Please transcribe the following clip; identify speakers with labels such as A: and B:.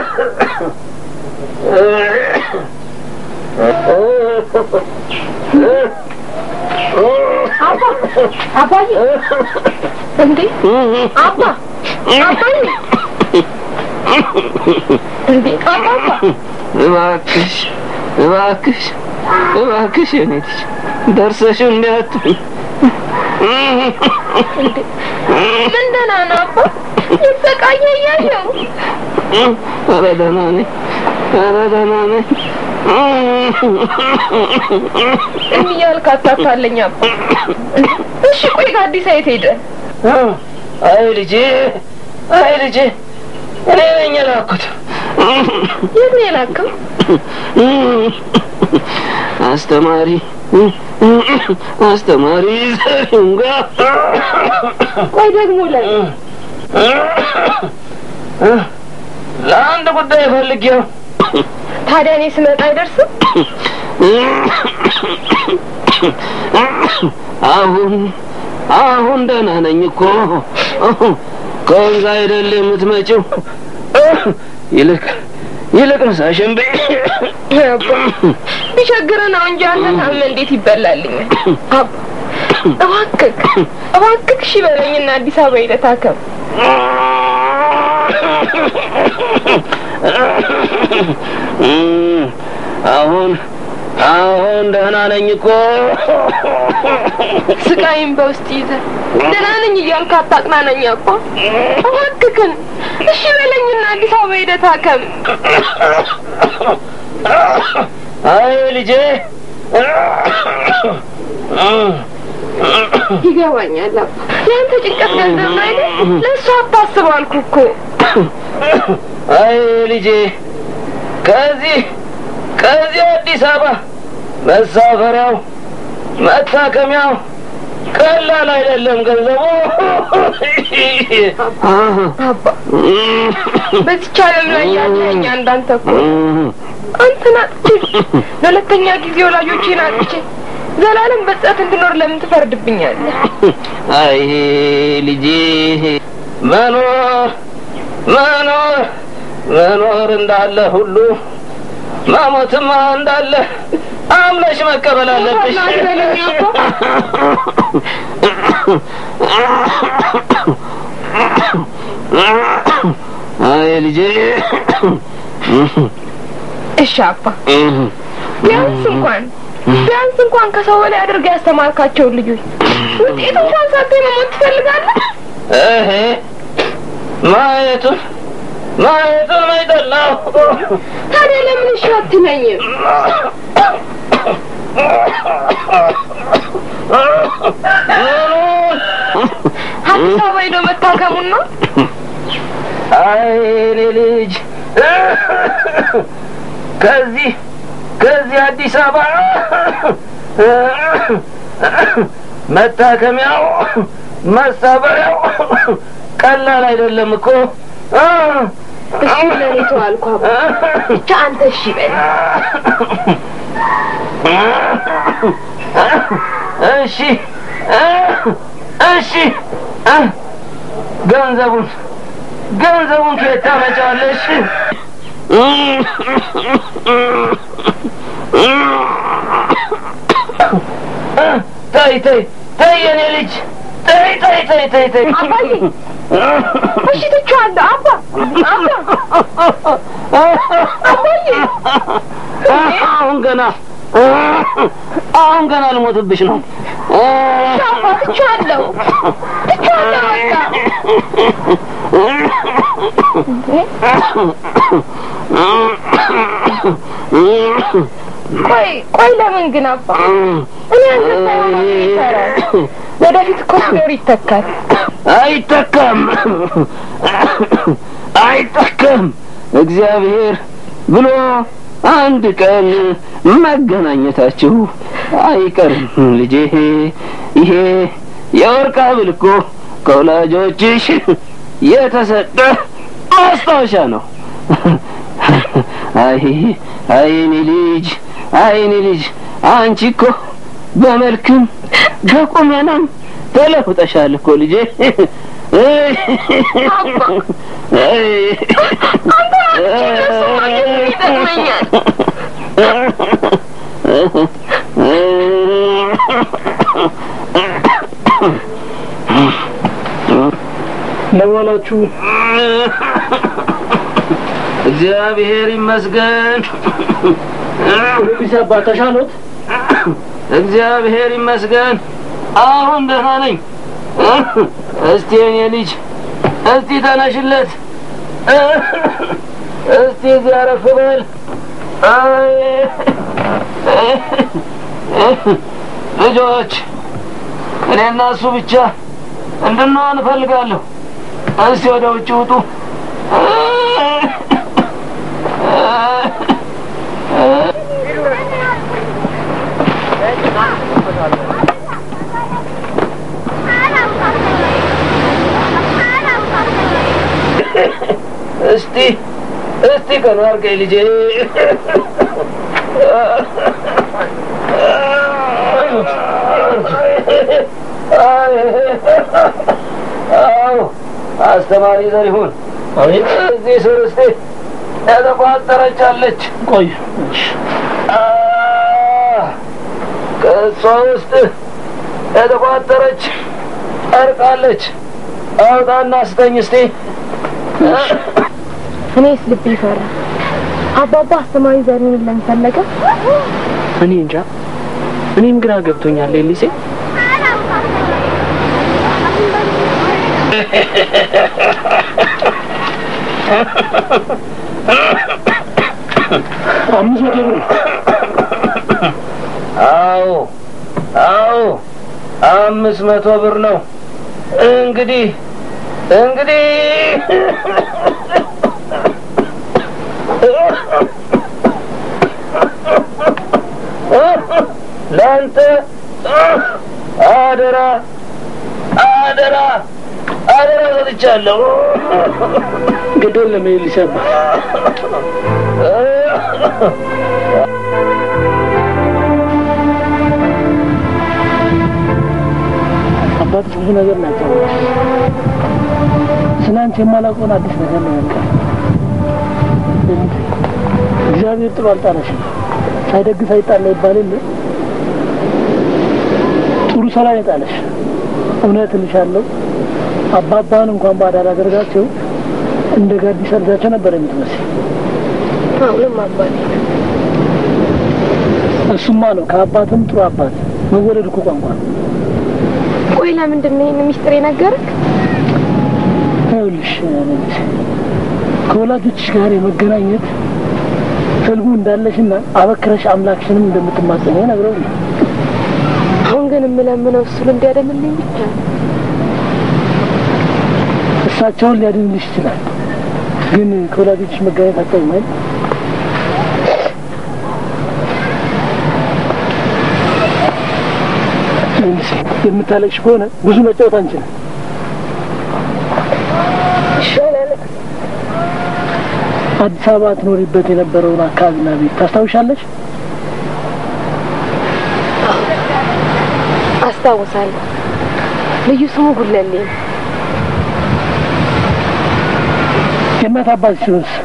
A: አባ አባዬ እንዴ አባ አባዬ እንዴ አባባ
B: እባክሽ እባክሽ እባክሽ የኔ ልጅ ደርሰሽ እንዲያትኝ
A: እንዴ ምን ደህና ነው አባ ይሰቃየ እያየው
B: ኧረ ደህና ነኝ ኧረ ደህና ነኝ
A: እንዲህ እያልክ አታታለኝ አባ እሺ ቆይ ከአዲስ የት ሄደ
B: አይ ልጄ አይ ልጄ እኔ ነኝ የላኩት
A: የት ነው የላከው
B: አስተማሪ አስተማሪ ዘሪሁን ጋር
A: ቆይ ደግሞ ላይ
B: ለአንድ ጉዳይ ፈልጌው
A: ታዲያ እኔ ስመጣ አይደርስም
B: አሁን አሁን ደህና ነኝ እኮ ከወንዝ አይደል የምትመጪው ይልቅ ይልቅ ምሳሽን በይ
A: አባ ቢቸግርህ ነው እንጂ አንተ ታመህ እንዴት ይበላልኛል አባ እባክህ እባክህ እሺ በለኝና አዲስ አበባ ሄደህ ታከም
B: አሁን አሁን ደህና ነኝ እኮ
A: ስቃይም በውስጥ ይዘህ ደህና ነኝ እያልክ አታጽናናኝ አባ እባክህን እሺ በለኝና አዲስ አበባ ሄደህ ታከም
B: አይ ልጄ
A: ይገባኛል አባ የአንተ ጭንቀት ገንዘብ ነው አይደል ለእሱ አታስብ አልኩህ እኮ
B: አይ ልጄ ከዚህ ከዚህ አዲስ አበባ መሳፈሪያው መታከሚያው ቀላል አይደለም ገንዘቡ
A: አባ በዚች ዓለም ላይ ያለኝ አንዳንተ እኮ አንተን አጥቼ ለሁለተኛ ጊዜ ወላጆቼን አጥቼ ዘላለም በጸት እንድኖር ለምን ትፈርድብኛለህ?
B: አይ ልጄ መኖር መኖር መኖር እንዳለ ሁሉ መሞትማ እንዳለ አምነሽ መቀበል አለብሽ።
A: አትበለኝ አባ።
B: አይ ልጄ
A: እሺ አባ ቢያንስ እንኳን ቢያንስ እንኳን ከሰው በላይ አድርገህ ያስተማርካቸውን ልጆች ውጤት እንኳን ሳታይ መሞት ትፈልጋለህ?
B: እሄ ማየቱን ማየቱን አይጠላው
A: ታዲያ ለምን እሺ አትለኝም? አዲስ አበባ ሄዶ መታከሙን ነው?
B: አይ እኔ ልጅ ከዚህ ከዚህ አዲስ አበባ መታከሚያው መሳበሪያው ቀላል አይደለም እኮ
A: እሺ ለእኔ ተው አልኩህ አባ። ብቻ አንተ እሺ በል።
B: እሺ እሺ ገንዘቡን ገንዘቡን ከየት ታመጫዋለሽ? ተይ ተይ ተይ የኔ ልጅ ተይ ተይ ተይ ተይ ተይ
A: አባዬ እሺ ትቼዋለሁ አባ አባ አባዬ
B: አሁን ገና አሁን ገና ልሞትብሽ ነው።
A: አባ ትቼዋለሁ ትቼዋለሁ በቃ ቆይ ቆይ ለምን ግን አባ እኔ አንተ ሳይሆን አብሮ ይሰራል ወደፊት እኮ ሲኖር ይተካል
B: አይተካም አይተካም። እግዚአብሔር ብሎ አንድ ቀን መገናኘታችሁ አይቀርም ልጄ። ይሄ የወርቅ ሐብል እኮ ከወላጆችሽ የተሰጠ ማስታወሻ ነው። አይ አይ እኔ ልጅ አይ እኔ ልጅ አንቺ እኮ በመልክም በቁመናም ተለውጠሻል እኮ ልጄ።
A: አንተ አጥቼ እነሱ ማግኘት ምን ይጠቅመኛል?
C: ለዋላችሁ
B: እግዚአብሔር ይመስገን።
C: ፖሊስ አባ ተሻሎት?
B: እግዚአብሔር ይመስገን። አሁን ደህና ነኝ። እስቲ የኔ ልጅ እስቲ ተነሽለት። እስቲ እዚህ አረፍ በል። አይ ልጆች እኔና እሱ ብቻ እንድንሆን እፈልጋለሁ። እስቲ ወደ ውጭ ውጡ። እስቲ እስቲ ቀኑ አድርገኝ ልጄ። አዎ አስተማሪ ዘሪሁን
C: አቤት።
B: እዚህ ስር እስቲ የተቋጠረች አለች።
C: ቆይ
B: ከእሷ ውስጥ የተቋጠረች ጨርቃለች። አውጣና ስጠኝ እስቲ።
A: እኔስ ልቤ ፈራ። አባባ አስተማሪ ዘሪሁን ለምን ፈለገ?
C: እኔ እንጃ። እኔም ግራ ገብቶኛል ኤሊሴ። አምስት መቶ ብር
B: አዎ አዎ፣ አምስት መቶ ብር ነው። እንግዲህ እንግዲህ ለአንተ አደራ አደራ አደራ ሰጥቻለሁ።
C: ግድ የለም ኤሊሴ አባ። አባትሽ ብዙ ነገር ናቸው። ስለ አንቺ የማላውቀውን አዲስ ነገር ነው ያልቃል። እግዚአብሔር ጥሩ አልጣለሽም። ሳይደግስ አይጣላ ይባል የለ ጥሩ ስራ ነው የጣለሽ። እውነት እልሻለሁ አባባን እንኳን ባዳ አላደርጋቸው እንደ ጋዲስ ልጃቸው ነበር የምትመስል።
A: አሁንም አባቴ
C: እሱማ ነው ከአባትም ጥሩ አባት መወለድ እኮ ቋንቋ ነው።
A: ቆይ ለምንድን ነው ይህን ሚስጥር የነገረክ?
C: ይኸውልሽ ከወላጆችሽ ጋር የመገናኘት ህልሙ እንዳለሽና አበክረሽ አምላክሽንም እንደምትማጸኝ ነግረው
A: አሁን ግን የምለምነው እሱን እንዲያደምልኝ ብቻ ነው።
C: እሳቸውን ሊያድንልሽ ይችላል። ግን ከወላጆችሽ መገናኘት አታይም አይደል? ይኸውልሽ የምታለቅሽ ከሆነ ብዙ መጫወት አንችልም።
A: ይሻላል።
C: አዲስ አበባ ትኖሪበት የነበረውን አካባቢና ቤት ታስታውሻለሽ?
A: አስታውሳለሁ። ልዩ ስሙ ጉለሌ ነው።
C: የእናት አባትሽንስ